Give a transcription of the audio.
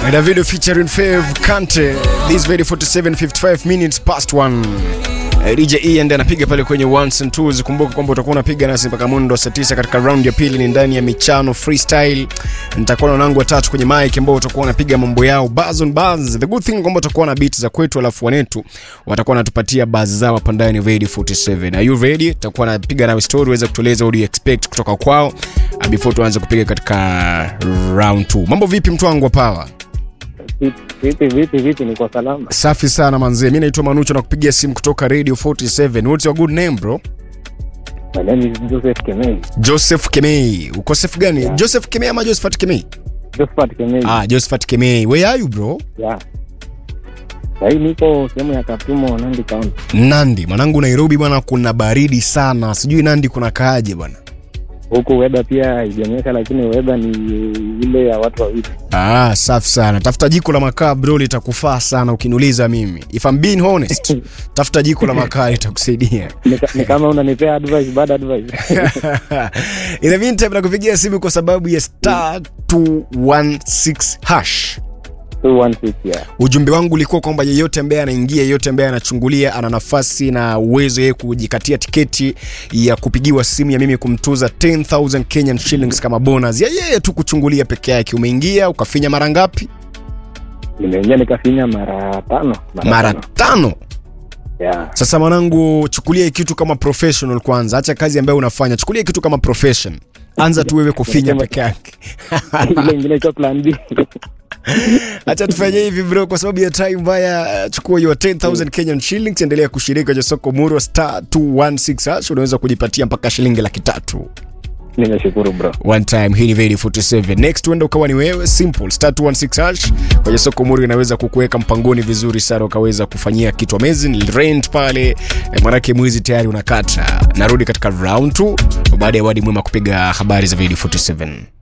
And a video featuring Fav Kante. This video 47 55 minutes past 1. Eh, DJ Ian ndiye anapiga pale kwenye ones and twos. Kumbuka kwamba utakuwa unapiga nasi mpaka mundo saa 9 katika round ya pili, ni ndani ya michano freestyle. Nitakuwa na wanangu watatu kwenye mic ambao utakuwa unapiga mambo yao buzz on buzz. The good thing kwamba utakuwa na beats za kwetu, alafu wanetu watakuwa wanatupatia buzz zao hapa ndani ya Radio 47. Are you ready? Tutakuwa napiga nawe story uweze kutueleza what do you expect kutoka kwao uh, before tuanze kupiga katika round 2. Mambo vipi mtu wangu wa power? Vipi vipi vipi, ni kwa salama. Safi sana manzee, mi naitwa Manucho na kupigia simu kutoka Radio 47. What's your good name bro? My name is Joseph Kemei. Joseph Kemei. Uko safe gani? Yeah. Joseph Kemei ama Josephat Kemei? Josephat Kemei. Ah, Josephat Kemei. Where are you bro? Yeah. Sahii niko sehemu ya Katumo, Nandi County. Nandi. Mwanangu Nairobi bwana kuna baridi sana. Sijui Nandi kuna kaaje bwana. Huku weather pia haijanyesha, lakini weather ni ile ya watu wawili. Ah, safi sana. Tafuta jiko la makaa bro, litakufaa sana ukiniuliza mimi. If I'm being honest, tafuta jiko la makaa litakusaidia. Ni ka- Ni kama unanipea advice, bad advice. In the meantime nakupigia simu kwa sababu ya star 216 hash. 216 yeah. ujumbe wangu ulikuwa kwamba yeyote ambaye anaingia yeyote ambaye anachungulia ana nafasi na uwezo yeye kujikatia tiketi ya kupigiwa simu ya mimi kumtuza 10000 Kenyan shillings kama bonus ya yeye tu kuchungulia peke yake umeingia ukafinya mara ngapi Nimeingia nikafinya mara tano. mara tano. tano Yeah. sasa mwanangu chukulia hii kitu kama professional kwanza acha kazi ambayo unafanya chukulia hii kitu kama profession anza tu wewe kufinya peke yake Ile ingine iko plan B. Acha tufanye hivi bro, kwa sababu ya time mbaya. uh, Chukua hiyo 10000 Kenyan shillings, endelea kushiriki kwenye soko muro star 216 hash, unaweza kujipatia mpaka shilingi laki tatu Nimeshukuru bro. one time. Hii ni Very 47 next, uenda ukawa ni wewe, simple star 216 hash kwenye soko muro inaweza kukuweka mpangoni vizuri sana, ukaweza kufanyia kitu amazing rent pale eh, manake mwezi tayari unakata. Narudi katika round 2 baada ya wadi mwema kupiga habari za Very 47.